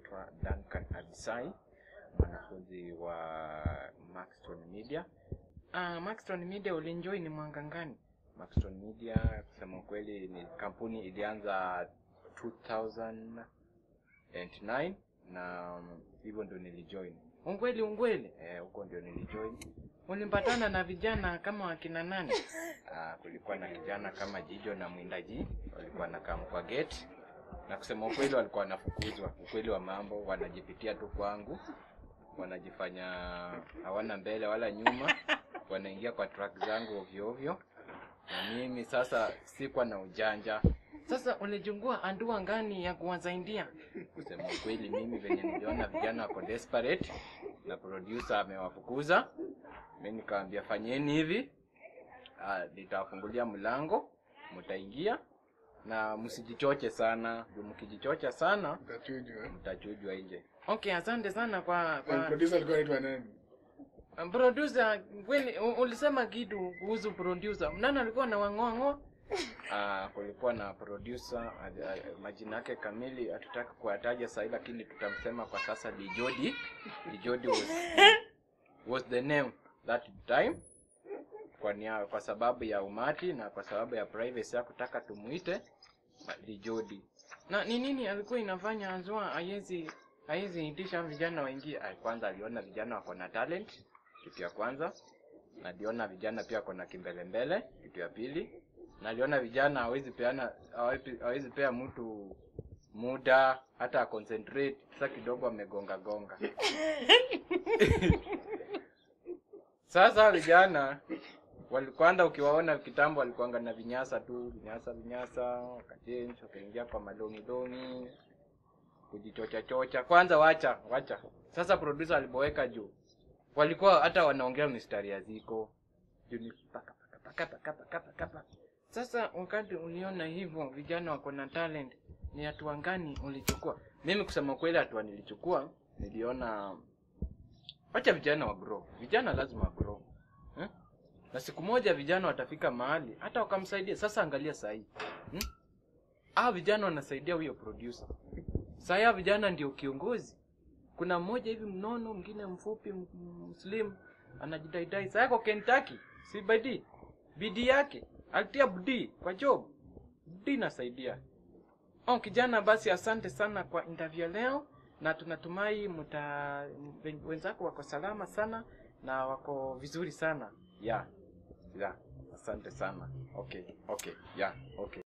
naitwa Duncan Abisai, mwanafunzi wa Maxton Media. Ah, Maxton Media ulienjoy ni mwanga gani? Maxton Media kusema ukweli ni kampuni ilianza 2009 na um, hivyo ndio nilijoin. Ungweli ungweli, eh, huko ndio nilijoin. Ulipatana na vijana kama wakina nani? Ah, kulikuwa na kijana kama Jijo na Mwindaji walikuwa nakaa kwa gate na kusema ukweli walikuwa wanafukuzwa. Ukweli wa mambo, wanajipitia tu kwangu, wanajifanya hawana mbele wala nyuma, wanaingia kwa track zangu ovyo ovyo, na mimi sasa sikuwa na ujanja. Sasa ulijungua andua ngani ya kuwasaidia? Kusema ukweli, mimi venye niliona vijana wako desperate na producer amewafukuza, mimi nikamwambia fanyeni hivi, ah, nitawafungulia mlango, mtaingia na msijichoche sana, juu mkijichocha sana Utachujwa. mtachujwa nje. Okay, asante sana kwa Na kwa producer alikuwa anaitwa nani? producer. Kweli u- ulisema kitu kuhusu producer, nani alikuwa na wang'oang'o? Ah, kulikuwa na producer ad- ad- majina yake kamili hatutaki kuyataja sahii, lakini tutamsema kwa sasa Lijodi. Lijodi was, was the name that time kwa, nia, kwa sababu ya umati na kwa sababu ya privacy ya kutaka tumuite Lijodi. Na ni nini alikuwa inafanya Azua haiwezi haiwezi itisha vijana waingie? Ah, Kwanza aliona vijana wako na talent, kitu ya kwanza. Na aliona vijana pia wako na kimbelembele, kitu ya pili. Na aliona vijana hawezi peana hawezi hawezi pea mtu muda hata concentrate, sasa kidogo amegonga gonga. Sasa vijana walikwanda ukiwaona kitambo walikuanga na vinyasa tu vinyasa vinyasa wakachange wakaingia kwa malongilongi kujichocha chocha kwanza wacha wacha sasa producer alipoweka juu walikuwa hata wanaongea mistari ya ziko juu ni paka paka paka paka paka paka paka. sasa wakati uliona hivyo vijana wako na talent ni hatua gani ulichukua mimi kusema kweli hatua nilichukua niliona wacha vijana wa grow vijana lazima wa grow eh? na siku moja vijana watafika mahali hata wakamsaidia sasa angalia sahii hmm? ah vijana wanasaidia huyo producer sahii vijana ndio kiongozi kuna mmoja hivi mnono mwingine mfupi m- m- slim anajidaidai saa yako kentucky si bidii bidii yake alitia bidii kwa job bidii inasaidia oh kijana basi asante sana kwa interview leo na tunatumai mta wenzako wako salama sana na wako vizuri sana yeah yeah asante sana okay okay yeah okay